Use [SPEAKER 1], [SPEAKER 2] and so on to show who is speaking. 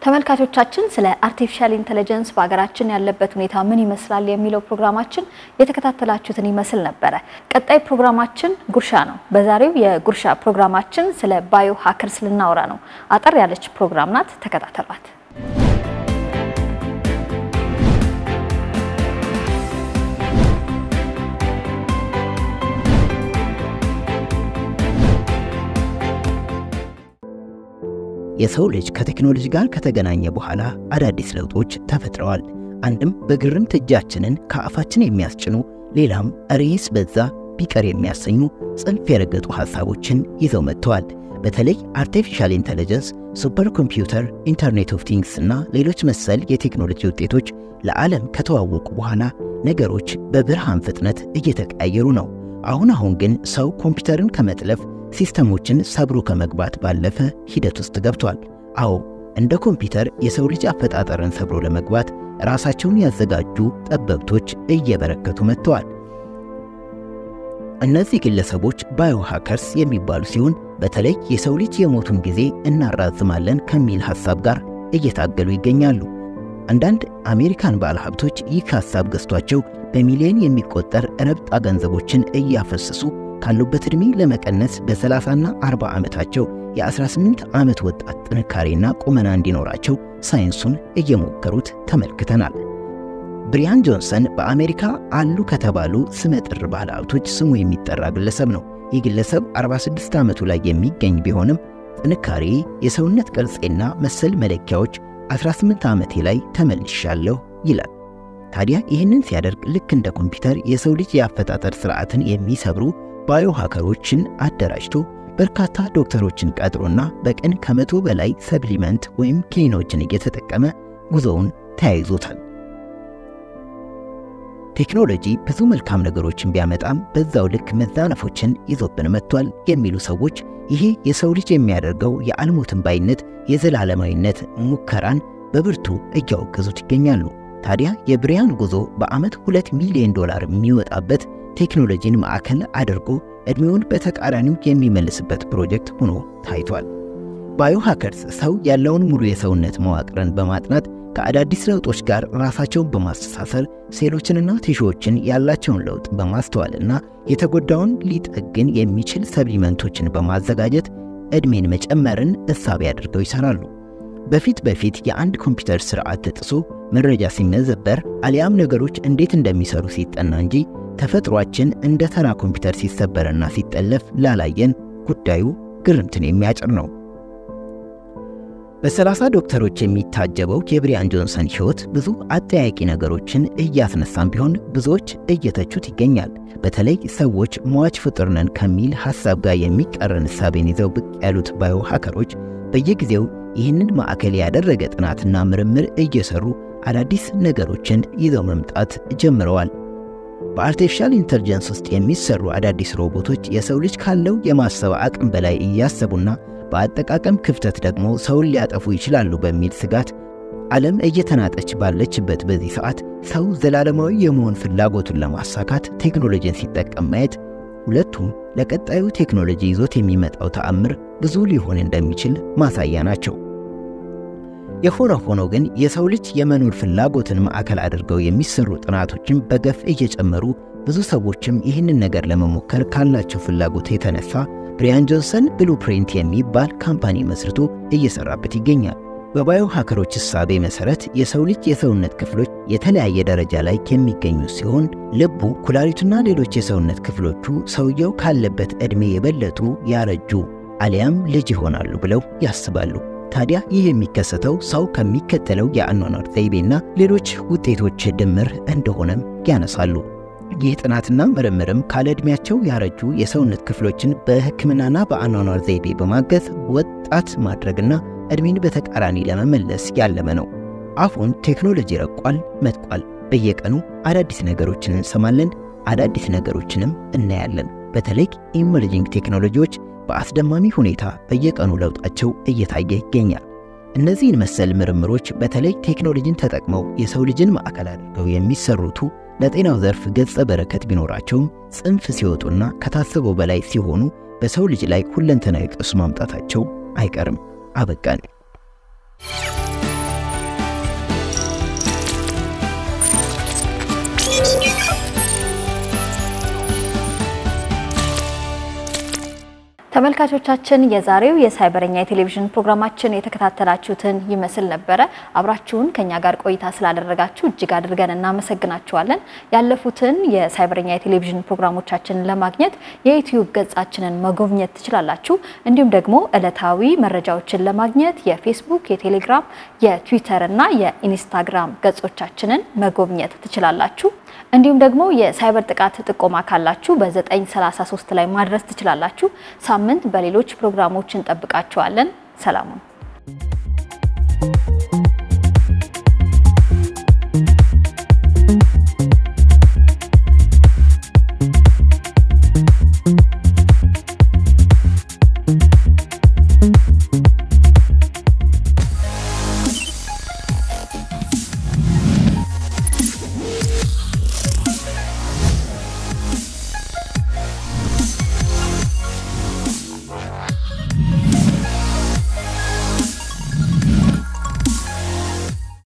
[SPEAKER 1] ተመልካቾቻችን ስለ አርቲፊሻል ኢንተለጀንስ በሀገራችን ያለበት ሁኔታ ምን ይመስላል የሚለው ፕሮግራማችን የተከታተላችሁትን ይመስል ነበረ። ቀጣይ ፕሮግራማችን ጉርሻ ነው። በዛሬው የጉርሻ ፕሮግራማችን ስለ ባዮ ሀከርስ ልናወራ ነው። አጠር ያለች ፕሮግራም ናት። ተከታተሏት።
[SPEAKER 2] የሰው ልጅ ከቴክኖሎጂ ጋር ከተገናኘ በኋላ አዳዲስ ለውጦች ተፈጥረዋል። አንድም በግርምት እጃችንን ከአፋችን የሚያስጭኑ ሌላም ርዕስ በዛ ቢቀር የሚያሰኙ ጽንፍ የረገጡ ሐሳቦችን ይዘው መጥተዋል። በተለይ አርቲፊሻል ኢንተለጀንስ፣ ሱፐር ኮምፒውተር፣ ኢንተርኔት ኦፍ ቲንግስ እና ሌሎች መሰል የቴክኖሎጂ ውጤቶች ለዓለም ከተዋወቁ በኋላ ነገሮች በብርሃን ፍጥነት እየተቀያየሩ ነው። አሁን አሁን ግን ሰው ኮምፒውተርን ከመጥለፍ ሲስተሞችን ሰብሮ ከመግባት ባለፈ ሂደት ውስጥ ገብቷል። አዎ እንደ ኮምፒውተር የሰው ልጅ አፈጣጠርን ሰብሮ ለመግባት ራሳቸውን ያዘጋጁ ጠበብቶች እየበረከቱ መጥተዋል። እነዚህ ግለሰቦች ባዮ ሃከርስ የሚባሉ ሲሆን በተለይ የሰው ልጅ የሞቱን ጊዜ እናራዝማለን ከሚል ሐሳብ ጋር እየታገሉ ይገኛሉ። አንዳንድ አሜሪካን ባለሀብቶች ይህ ሐሳብ ገዝቷቸው በሚሊዮን የሚቆጠር ረብጣ ገንዘቦችን እያፈሰሱ ካሉበት ዕድሜ ለመቀነስ በ30ና 40 ዓመታቸው የ18 ዓመት ወጣት ጥንካሬና ቁመና እንዲኖራቸው ሳይንሱን እየሞከሩት ተመልክተናል። ብሪያን ጆንሰን በአሜሪካ አሉ ከተባሉ ስመጥር ባለሀብቶች ስሙ የሚጠራ ግለሰብ ነው። ይህ ግለሰብ 46 ዓመቱ ላይ የሚገኝ ቢሆንም ጥንካሬ፣ የሰውነት ቅርጼና መሰል መለኪያዎች 18 ዓመቴ ላይ ተመልሻለሁ ይላል። ታዲያ ይህንን ሲያደርግ ልክ እንደ ኮምፒውተር የሰው ልጅ የአፈጣጠር ሥርዓትን የሚሰብሩ ባዮ ሃከሮችን አደራጅቶ በርካታ ዶክተሮችን ቀጥሮና በቀን ከመቶ በላይ ሰፕሊመንት ወይም ክኒኖችን እየተጠቀመ ጉዞውን ተያይዞታል። ቴክኖሎጂ ብዙ መልካም ነገሮችን ቢያመጣም በዛው ልክ መዛነፎችን ይዞብን መጥቷል የሚሉ ሰዎች ይሄ የሰው ልጅ የሚያደርገው የአልሞትን ባይነት የዘላለማዊነት ሙከራን በብርቱ እያወገዙት ይገኛሉ። ታዲያ የብሪያን ጉዞ በዓመት ሁለት ሚሊዮን ዶላር የሚወጣበት ቴክኖሎጂን ማዕከል አድርጎ ዕድሜውን በተቃራኒው የሚመልስበት ፕሮጀክት ሆኖ ታይቷል። ባዮ ሃከርስ ሰው ያለውን ሙሉ የሰውነት መዋቅርን በማጥናት ከአዳዲስ ለውጦች ጋር ራሳቸውን በማስተሳሰር ሴሎችንና ቲሹዎችን ያላቸውን ለውጥ በማስተዋልና የተጎዳውን ሊጠግን የሚችል ሰፕሊመንቶችን በማዘጋጀት ዕድሜን መጨመርን እሳቤ አድርገው ይሠራሉ። በፊት በፊት የአንድ ኮምፒውተር ስርዓት ተጥሶ መረጃ ሲመዘበር አሊያም ነገሮች እንዴት እንደሚሰሩ ሲጠና እንጂ ተፈጥሯችን እንደ ተራ ኮምፒውተር ሲሰበርና ሲጠለፍ ላላየን ጉዳዩ ግርምትን የሚያጭር ነው። በሰላሳ ዶክተሮች የሚታጀበው የብሪያን ጆንሰን ሕይወት ብዙ አጠያቂ ነገሮችን እያስነሳም ቢሆን ብዙዎች እየተቹት ይገኛል። በተለይ ሰዎች ሟች ፍጡር ነን ከሚል ሐሳብ ጋር የሚቃረን እሳቤን ይዘው ብቅ ያሉት ባዮ ሃከሮች በየጊዜው ይህንን ማዕከል ያደረገ ጥናትና ምርምር እየሰሩ አዳዲስ ነገሮችን ይዘው መምጣት ጀምረዋል። በአርቲፊሻል ኢንተልጀንስ ውስጥ የሚሰሩ አዳዲስ ሮቦቶች የሰው ልጅ ካለው የማሰብ አቅም በላይ እያሰቡና በአጠቃቀም ክፍተት ደግሞ ሰውን ሊያጠፉ ይችላሉ በሚል ስጋት ዓለም እየተናጠች ባለችበት በዚህ ሰዓት ሰው ዘላለማዊ የመሆን ፍላጎቱን ለማሳካት ቴክኖሎጂን ሲጠቀም ማየት ሁለቱም ለቀጣዩ ቴክኖሎጂ ይዞት የሚመጣው ተአምር ብዙ ሊሆን እንደሚችል ማሳያ ናቸው። የሆነ ሆኖ ግን የሰው ልጅ የመኖር ፍላጎትን ማዕከል አድርገው የሚሰሩ ጥናቶችን በገፍ እየጨመሩ ብዙ ሰዎችም ይህንን ነገር ለመሞከር ካላቸው ፍላጎት የተነሳ ብሪያን ጆንሰን ብሉፕሪንት የሚባል ካምፓኒ መስርቶ እየሰራበት ይገኛል። በባዮ ሃከሮች እሳቤ መሠረት የሰው ልጅ የሰውነት ክፍሎች የተለያየ ደረጃ ላይ የሚገኙ ሲሆን ልቡ፣ ኩላሊቱና ሌሎች የሰውነት ክፍሎቹ ሰውየው ካለበት ዕድሜ የበለጡ ያረጁ አሊያም ልጅ ይሆናሉ ብለው ያስባሉ። ታዲያ ይህ የሚከሰተው ሰው ከሚከተለው የአኗኗር ዘይቤና ሌሎች ውጤቶች ድምር እንደሆነም ያነሳሉ። ይህ ጥናትና ምርምርም ካለ ዕድሜያቸው ያረጁ የሰውነት ክፍሎችን በሕክምናና በአኗኗር ዘይቤ በማገዝ ወጣት ማድረግና ዕድሜን በተቃራኒ ለመመለስ ያለመ ነው። አሁን ቴክኖሎጂ ረቋል፣ መጥቋል። በየቀኑ አዳዲስ ነገሮችን እንሰማለን፣ አዳዲስ ነገሮችንም እናያለን። በተለይ ኢመርጂንግ ቴክኖሎጂዎች በአስደማሚ ሁኔታ በየቀኑ ለውጣቸው እየታየ ይገኛል። እነዚህን መሰል ምርምሮች በተለይ ቴክኖሎጂን ተጠቅመው የሰው ልጅን ማዕከል አድርገው የሚሰሩቱ ለጤናው ዘርፍ ገጸ በረከት ቢኖራቸውም ጽንፍ ሲወጡና ከታሰበው በላይ ሲሆኑ በሰው ልጅ ላይ ሁለንተናዊ ቀውስ ማምጣታቸው አይቀርም። አበቃን።
[SPEAKER 1] ተመልካቾቻችን የዛሬው የሳይበረኛ የቴሌቪዥን ፕሮግራማችን የተከታተላችሁትን ይመስል ነበረ። አብራችሁን ከኛ ጋር ቆይታ ስላደረጋችሁ እጅግ አድርገን እናመሰግናችኋለን። ያለፉትን የሳይበረኛ የቴሌቪዥን ፕሮግራሞቻችንን ለማግኘት የዩትዩብ ገጻችንን መጎብኘት ትችላላችሁ። እንዲሁም ደግሞ ዕለታዊ መረጃዎችን ለማግኘት የፌስቡክ፣ የቴሌግራም፣ የትዊተር እና የኢንስታግራም ገጾቻችንን መጎብኘት ትችላላችሁ። እንዲሁም ደግሞ የሳይበር ጥቃት ጥቆማ ካላችሁ በ933 ላይ ማድረስ ትችላላችሁ። ሳምንት በሌሎች ፕሮግራሞች እንጠብቃችኋለን። ሰላሙን